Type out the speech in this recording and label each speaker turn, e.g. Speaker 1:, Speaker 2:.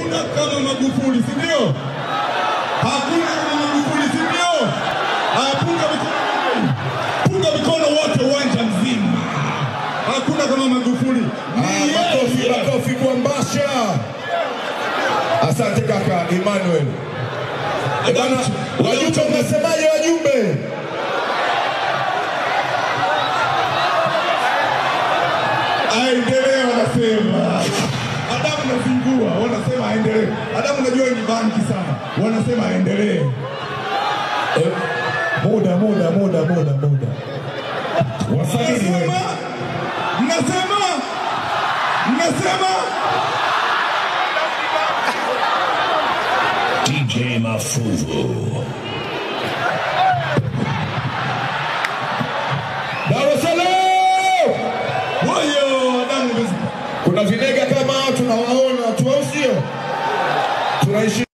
Speaker 1: Hakuna kama Magufuli, si ndio? Hakuna kama Magufuli, si ndio? Haya, punga mikono, punga mikono wote uwanja mzima. Hakuna kama Magufuli. Ni
Speaker 2: Ah, Makofi,
Speaker 1: yeye.
Speaker 2: makofi kwa Mbasha. Asante kaka Emmanuel. Eh, bana, wajumbe mnasemaje wajumbe?
Speaker 1: aendelee, wanasema Adamu nazingua, wanasema aendelee. Adamu najua ni banki sana, wanasema aendelee.
Speaker 2: Eh, Muda, muda, muda, muda, muda. Wasanii wewe.
Speaker 1: Mnasema, mnasema, mnasema
Speaker 3: DJ Mafuvu.
Speaker 2: Dar es Salaam!
Speaker 1: Woyo, Adamu umezi-
Speaker 2: Kuna vinega kama hao tunawaona tu, au sio? Tunaishi